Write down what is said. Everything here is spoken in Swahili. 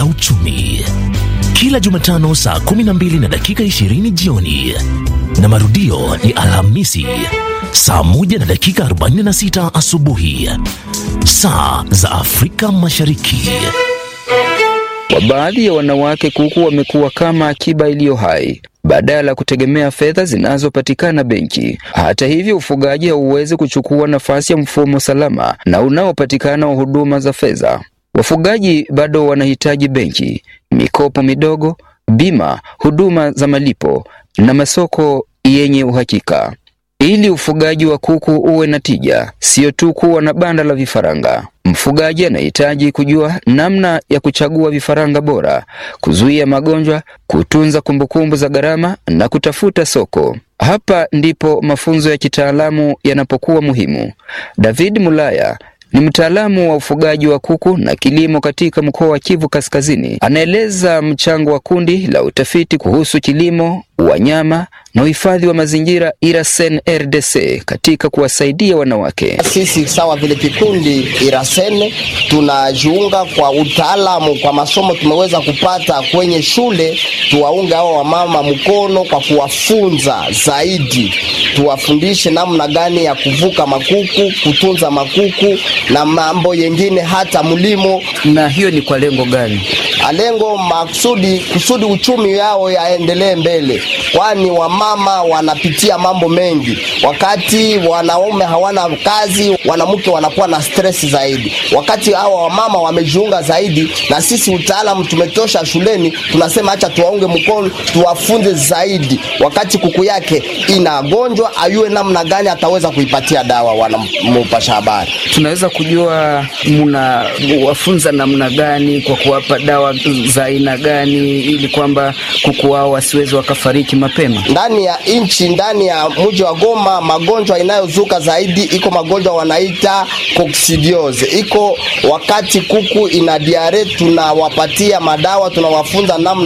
la uchumi, kila Jumatano saa 12 na dakika 20 jioni, na marudio ni Alhamisi saa 1 na dakika 46 asubuhi, saa za Afrika Mashariki. Kwa baadhi ya wanawake, kuku wamekuwa kama akiba iliyo hai badala ya kutegemea fedha zinazopatikana benki. Hata hivyo, ufugaji hauwezi kuchukua nafasi ya mfumo salama na unaopatikana wa huduma za fedha. Wafugaji bado wanahitaji benki, mikopo midogo, bima, huduma za malipo na masoko yenye uhakika. Ili ufugaji wa kuku uwe na tija, sio tu kuwa na banda la vifaranga. Mfugaji anahitaji kujua namna ya kuchagua vifaranga bora, kuzuia magonjwa, kutunza kumbukumbu za gharama na kutafuta soko. Hapa ndipo mafunzo ya kitaalamu yanapokuwa muhimu. David Mulaya ni mtaalamu wa ufugaji wa kuku na kilimo katika mkoa wa Kivu Kaskazini. Anaeleza mchango wa kundi la utafiti kuhusu kilimo, wanyama na uhifadhi wa mazingira Irasen RDC katika kuwasaidia wanawake. Sisi sawa vile kikundi Irasen tunajiunga kwa utaalamu, kwa masomo tumeweza kupata kwenye shule, tuwaunge hao wamama mkono kwa kuwafunza zaidi, tuwafundishe namna gani ya kuvuka makuku, kutunza makuku na mambo yengine, hata mlimo. Na hiyo ni kwa lengo gani? Lengo maksudi kusudi uchumi yao yaendelee mbele, kwani wamama wanapitia mambo mengi. Wakati wanaume hawana kazi, wanamke wanakuwa na stress zaidi. Wakati hawa wamama wamejiunga zaidi, na sisi utaalamu tumetosha shuleni, tunasema acha tuwaunge mkono, tuwafunze zaidi. Wakati kuku yake inagonjwa, ayue namna gani ataweza kuipatia dawa. Wanamupasha habari, tunaweza kujua muna wafunza namna gani kwa kuwapa dawa za aina gani ili kwamba kuku wao wasiwezi wakafariki mapema ndani ya nchi. Ndani ya mji wa Goma, magonjwa inayozuka zaidi iko magonjwa wanaita coccidiose. Iko wakati kuku ina diare, tunawapatia madawa, tunawafunza namna